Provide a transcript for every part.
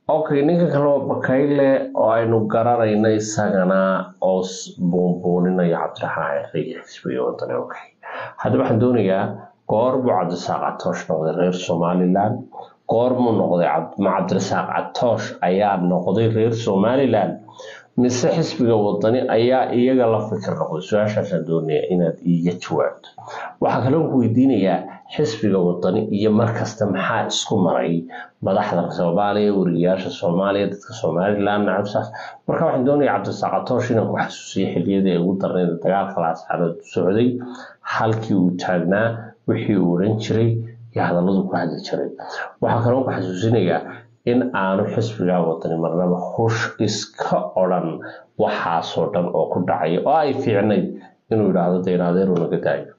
okay ninka kale waa bakayle oo aynu garanayno isagana oo buunbuuninayo cabdiraxmaan ciise xisbiga wadani okay haddaba waxaan doonayaa goorbuu cabdirasaaq catoosh noqday reer somaliland goormuu noqday ma cabdirasaaq catoosh ayaa noqday reer somaliland mise xisbiga wadani ayaa iyaga la fikir noqday su-aashaasaan doonaya inaad iiga jawaabto waxaa kaloo ku weydiinayaa xisbiga wadani iyo markasta maxaa isku maray madaxda soomaaliya wariyayaasha soomaaliya dadka somaliland nacabsaas marka waxaan doonaya cabdirasaaq catoosh inaan ku xasuusiyo xiliyadii ay ugu darnayd dagaalka laascaanood socday halkii uu taagnaa wixii uu odhan jiray iyo hadalladu ku hadli jiray waxaa kaloo ku xasuusinayaa in aanu xisbiga wadani marnaba hush iska odhan waxaasoo dhan oo ku dhacaya oo ay fiicnayd inuu yidhaahdo deen adeeru naga daayo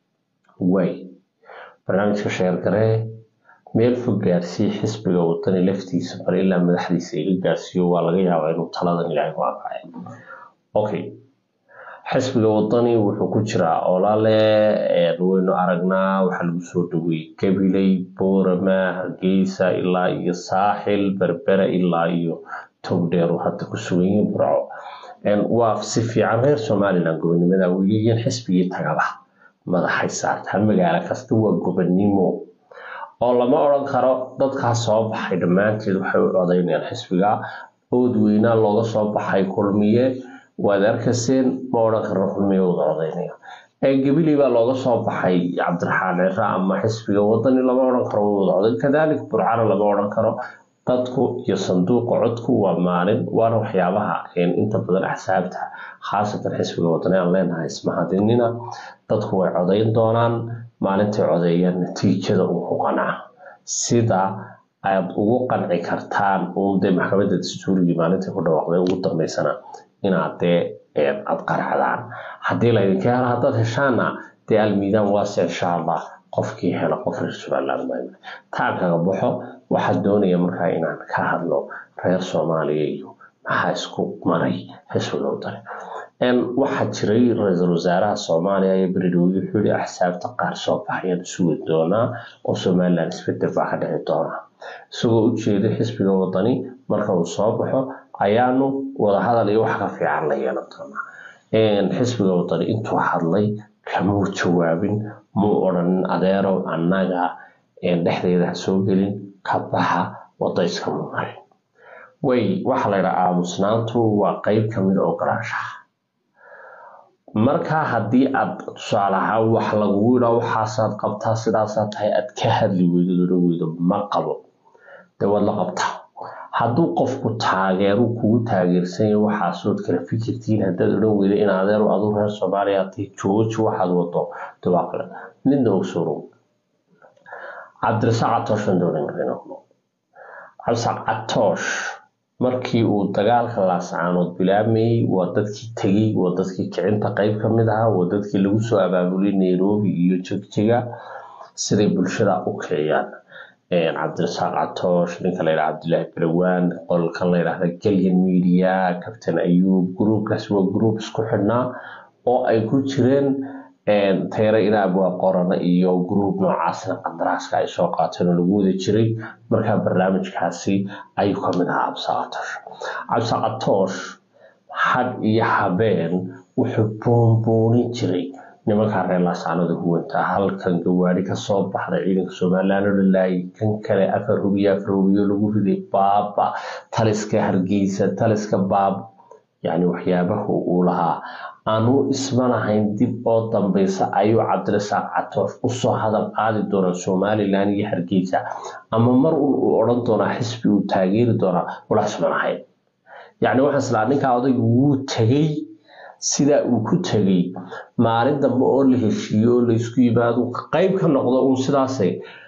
way barnaamijka sheergaree meel fog gaarsii xisbiga wadani laftiisa bar ilaa madaxdiisa iga gaarsiiyo waa laga yaabaa inuu taladan ilaahay ku anfacayo okay xisbiga wadani wuxuu ku jiraa olale waynu aragnaa waxaa lagu soo dhaweeyey gabiley boorama hargeysa ilaa iyo saaxil berbera ilaa iyo togdheer uu hadda ku sugan yihiin burco waa si fiican reer somaliland gobonimada weliyiin xisbigii tagaba madaxay saartaa magaalo kasta waa gobonimo oo lama odhan karo dadkaas soo baxay dhammaanteed waxay u codaynayaan xisbiga ood weynaa looga soo baxay kulmiye waad arkayseen ma odhan karno kulmiye wada codaynaya gabiley baa looga soo baxay cabdiraxmaan cira ama xisbiga wadani lama odhan karo wada coday kadalik burcana lama odhan karo dadku iyo sanduuqa codku waa maalin waana waxyaabaha inta badan axsaabta khaasatan xisbiga wadani aan leenahay ismahadinina dadku way codayn doonaan maalintay codeeyaan natiijada ugu qanaca sida aad ugu qanci kartaan uun dee maxkamadda dastuurigii maalintai ku dhawaaqday ugu dambeysana inaad dee aad qaracdaan haddii laydinka helo haddaad heshaana dee almiidaan waase insha allah qofkii helo qof reer somaliland taan kaga baxo waxaa doonaya markaa inaan ka hadlo reer soomaaliya iyo maxaa isku maray xisbiga wadani waxaa jiray ra-iisul wasaaraha soomaaliya iyo beridhowey wuxuu yihi axsaabta qaar soo baxayaan sugi doonaa oo somaliland isbedel baa ka dhici doona isagoo u jeeday xisbiga wadani marka uu soo baxo ayaanu wadahadal iyo wax ka fiican la yeelan doonaa xisbiga wadani intuu hadlay kamuu jawaabin muu odhanin adeerow annaga dhexdeeda ha soo gelin ka baxa wadayska mu marin way waxaa la yidhaha aamusnaantu waa qeyb kamid oo ogolaanshaha markaa haddii aad tusaale ahaan wax lagugu yidhaa waxaasaad qabtaa sidaasaa tahay aad ka hadli weydo odhan weydo ma qabo dee waad la qabtaa hadduu qofku taageeru kugu taageersanya waxaasood kala fikirtiin haddaad odhan weyda in adeeru aduu reer soomaaliya tahay jooji waxaad wado de waa kale midna ogsoonow cabdirasaaq catoosh baan doonan karayna cabdirasaaq catoosh markii uu dagaalka laascaanood bilaamayey waa dadkii tegey waa dadkii kicinta qeyb ka mid ahaa waa dadkii lagu soo abaabulay nairobi iyo jegjiga siday bulshada u kiciyaan cabdirasaaq catoosh ninka layidhaha cabdilaahi balawaan qolkan layidhahda galyan media captain ayuub gruubkaas waa gruub isku xidhnaa oo ay ku jireen tayre inaab waa qorana iyo gruub noocaasna qandaraaska ay soo qaateen oo lagu wada jiray markaa barnaamijkaasi ayuu kamid ahaa cabsaqatoosh cabsaqatoosh had iyo habeen wuxuu buunbuunin jiray nimankaa reer laasaanada huwanta halkan gawaari kasoo baxday ciidanka somaliland oo dhalaayay kan kale afar hubiyo afar hubiyo lagu riday baaba taliska hargeysa taliska baab yacni waxyaabahu uu lahaa aanu isma lahayn dib oo dambeysa ayuu cabdirasaaq catoosh usoo hadal qaadi doonaa somaliland iyo hargeysa ama mar un uu odhan doonaa xisbi uu taageeri doonaa wala isma lahayn yacni waxaan islaa ninkaa odaygu wuu tegey sidaa uu ku tegey maalin dambe oo la heshiiyo oo laysku yimaado qeyb ka noqdo uun sidaasay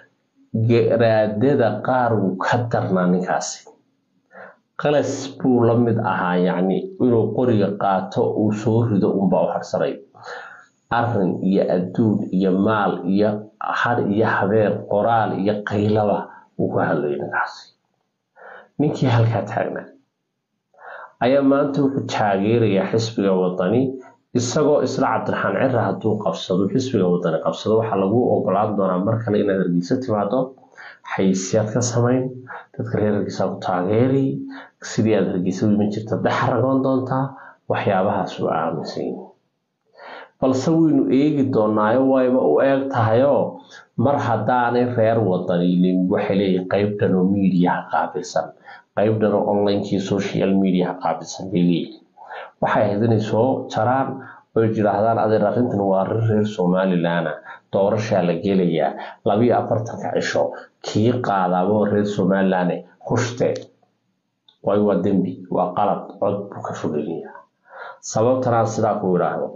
garaadada qaar wuu ka darnaa ninkaasi qalas buu la mid ahaa yacni inuu qoriga qaato uu soo rido unbaa u harsanay arin iyo adduun iyo maal iyo har iyo habeen qoraal iyo qaylaba uu ku hadlayay ninkaasi ninkii halkaa taagnaa ayaa maanta wuxuu taageerayaa xisbiga wadani isagoo isla cabdiraxmaan cira hadduu qabsado xisbiga wadani qabsado waxaa lagu ogolaan doonaa mar kale inaad hargeysa timaado xayisiyaad ka samayn dadka reer hargeysa ku taageeri sidii aad hargeysa u iman jirta daxaragoon doontaa waxyaabahaas u aaminsan yihin balse waynu eegi doonaayo wayba u eeg tahayoo mar haddaanay reer wadaniilin waxay leeyihin qeybtan oo miidiyaha qaabilsan qeybtan oo onlinekii social mediaha qaabilsan bay leeyihin waxay ahayd inay soo jaraan oy yidhaahdaan adeer arrintan waa arrin reer somalilan doorashaa la gelayaa labiyo afartanka cisho kii qaadaabo reer somalilan hushte waayo waa dembi waa qalad cod buu ka fogeynaya sababtanaan sidaa ku idhaahdo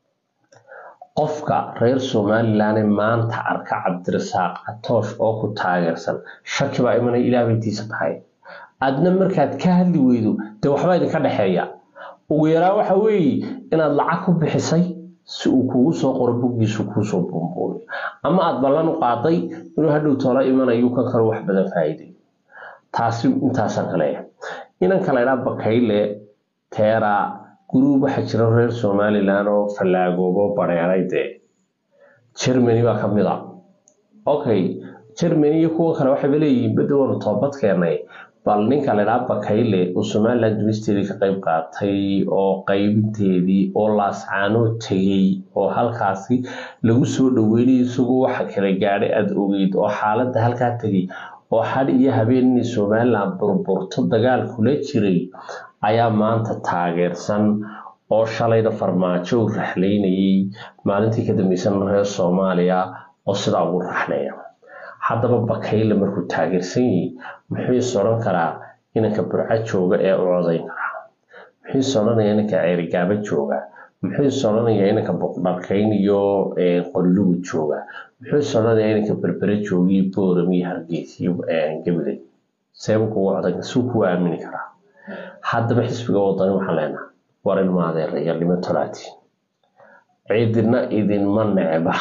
qofka reer somalilan maanta arka cabdirasaaq catoosh oo ku taageersan shaki baa imanay ilaabaytiisa tahay adna markaad ka hadli weydo dee waxbaa idinka dhexeeya ugu yaraa waxa weeye inaad lacag ku bixisay si uu kugu soo qoro buggiisu kuusoo buunbuunayo ama aad ballan u qaaday inuu hadhow toola imanayu kan kale wax badan faa'iiday taasi intaasaan ka leeyahay inanka laydhaa bakayle teera guruub waxaa jira reer somalilan oo fallaagoobo bareeray dee germany baa ka mid a okay germany iyo kuwa kale waxayba leeyihiin bedda waanu toobad keenay bal ninka laydhaa bakayle oo somalilan dunisteedii ka qayb qaatay oo qaybinteedii oo laascaanoo tegey oo halkaasi lagu soo dhaweynay isagoo waxa kala gaadhay aada ogeyd oo xaaladda halkaa tegey oo xadh iyo habeen inay somalilan burburto dagaal kula jiray ayaa maanta taageersan oo shalayna farmaajo u raxlaynayay maalintii ka dambeysana reer soomaaliya oo sidaa ugu raxleeya haddaba bakayle markuu taageersan yahay muxuu is odhan karaa inanka burco jooga ee u codayn karaa muxuu is odhanayaa inanka ceerigaabo jooga muxuu is odhanayaa inanka boqdharkayn iyo qollugu jooga muxuu is odhanayaa inanka berbere joogiyo booram iyo hargeys iyo gabiley seeba kugu codayn suu kugu aamini karaa haddaba xisbiga wadani waxaan leenahay war ilma adeeraya lima tolaati ciidina idinma necba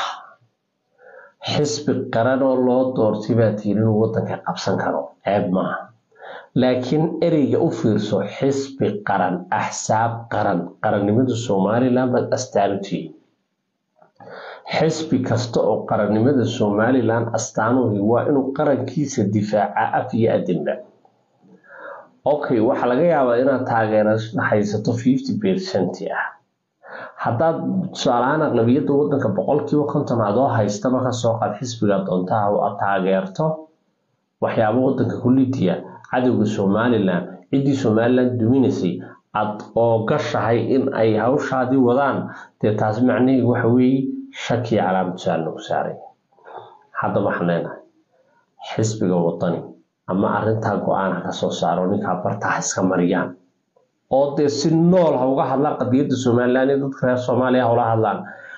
xisbi qaran oo loo doortay baa tiiri inuu wadanka qabsan karo ceeb maaha laakiin ereyga u fiirso xisbi qaran axsaab qaran qarannimada somalilan baad astaan u tihiin xisbi kasta oo qarannimada somalilan astaanuhi waa inuu qarankiisa difaaca af iyo adinba okay waxaa laga yaabaa inaad taageera haysato fifty percent ah haddaad tusaalahaan aqlabiyadda wadanka boqolkiiba konton adoo haystaba kasoo qaad xisbiga doontaha oo aad taageerto waxyaabo wadanka ku lidiya cadowga somalilan ciddii somalilan duminaysay aad oo gashahay in ay hawshaadii wadaan dee taas macnaheedu waxa weeye shaki calaamad su-aal lagu saaray haddaba waxaan leenahay xisbiga wadani ama arrintaa go-aan ha kasoo saaro ninkaa barta ha iska mariyaan oo dee si nool ha uga hadlaan qadiyadda somalilan iyo dadka reer soomaaliya ha ula hadlaan